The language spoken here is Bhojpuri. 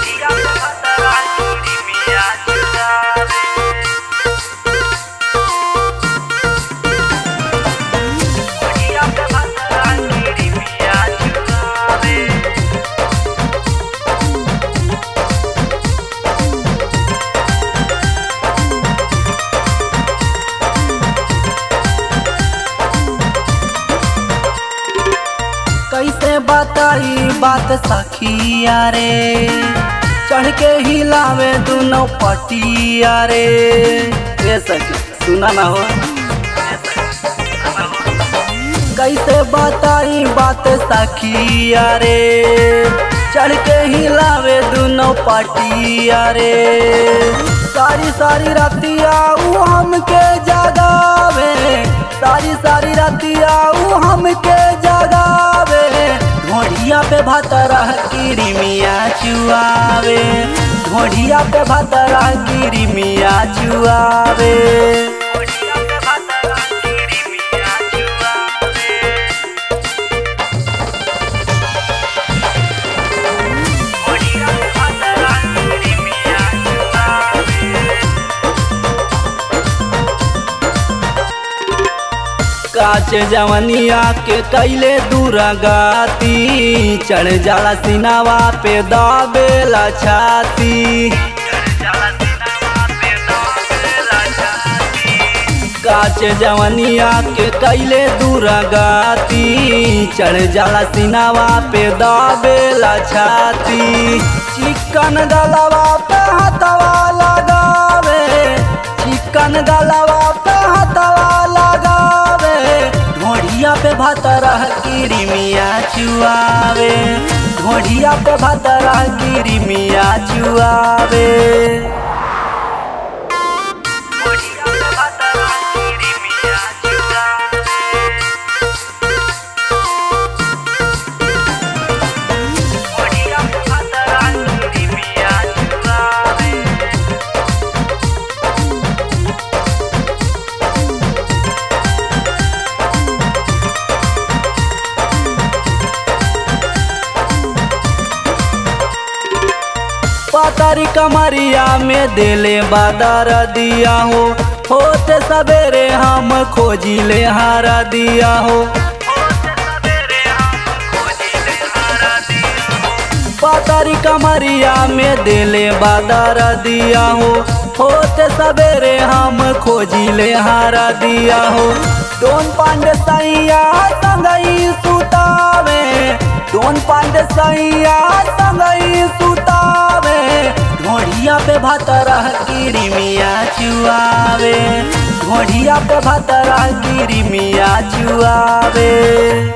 कैसे बताई बात सखिया रे चढ़ के हिलावे दोनों पटिया रे ए सखी सुना ना हो कैसे बताई बात सखिया रे चढ़ के हिलावे दोनों पटिया रे सारी सारी रातिया ऊ हमके जगावे सारी सारी रातिया ऊ हमके जगावे ढोढ़िया पे भतरा गिरी मिया चुआवे ढोढ़िया पे भतरा गिरी मिया चुआवे काच जवनिया के कैले दूरगाती चढ़ जाला सिनावा पे दाबेला छाती काच जवनिया के कैले दूरगाती चढ़ जाला सिनावा पे दाबेला छाती चिकन गलवा पे हथवा लगावे चिकन गलवा पे हथवा लगावे ढोढ़िया पे भतरा गिरी मिया चुआवे ढोढ़िया पे भतरा गिरी मिया चुआवे पातारी कमरिया में देले बादर दिया हो होते सवेरे हम खोजिले हारा दिया हो पातारी कमरिया में देले बादर दिया हो होते सवेरे हम खोजिले हारा दिया हो दोन पांडे सैया संगई सुतावे दोन पांडे सैया संगई सुतावे ढोढ़िया पे भतरा गिरी मिया चुआवे ढोढ़िया पे भतरा गिरी मिया चुआवे